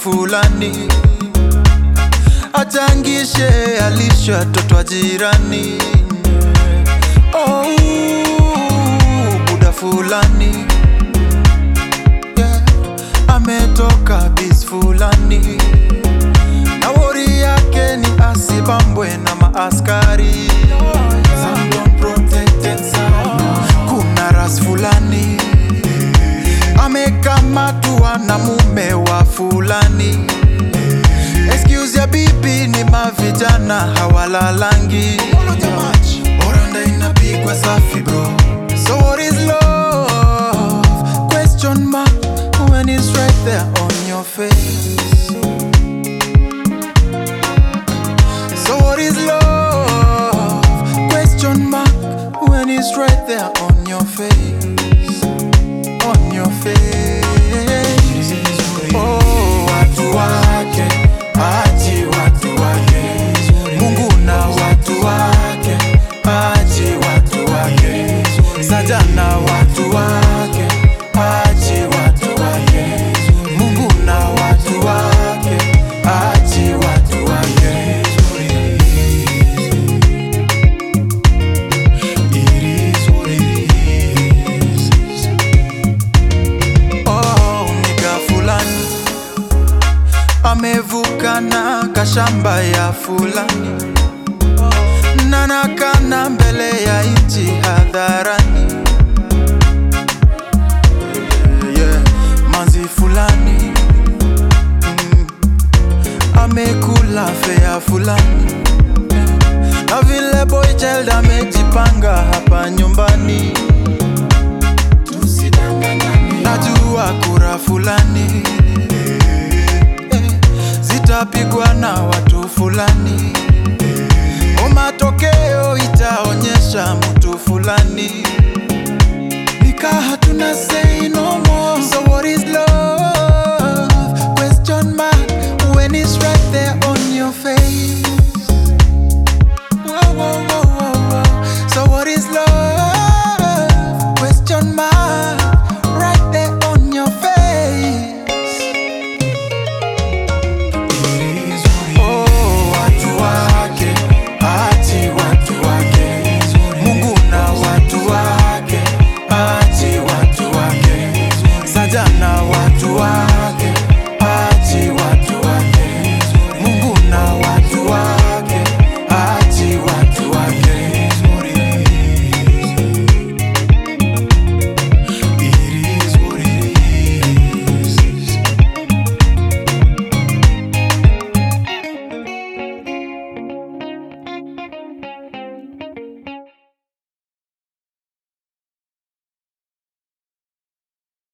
fulani achangishe alishe watoto wa jirani. Oh, buda fulani yeah, ametoka bis fulani na wori yake ni asibambwe na maaskari Some don't protect themselves. Kuna ras fulani amekamatwa na mume wa fulani. Excuse ya bibi ni mavijana hawalalangi. Oranda inapigwa safi bro. So what is love? Question mark when it's right there on your face. So what is love? Question mark when it's right there on your face. On your face. Oh, watu wake, achi watu wake. Mungu na watu wake, achi watu wake. Sajana watu wake, achi watu wake. Mungu na watu wake, achi watu wake. It is what it is. Oh, niga fulani amevuka na kashamba ya fulani nanakana mbele ya nchi hadharani yeah, manzi fulani mm, amekula fea fulani na vile boy child amejipanga hapa nyumbani najua kura fulani eh, zitapigwa na watu fulani o matokeo itaonyesha mtu fulani nika hatuna se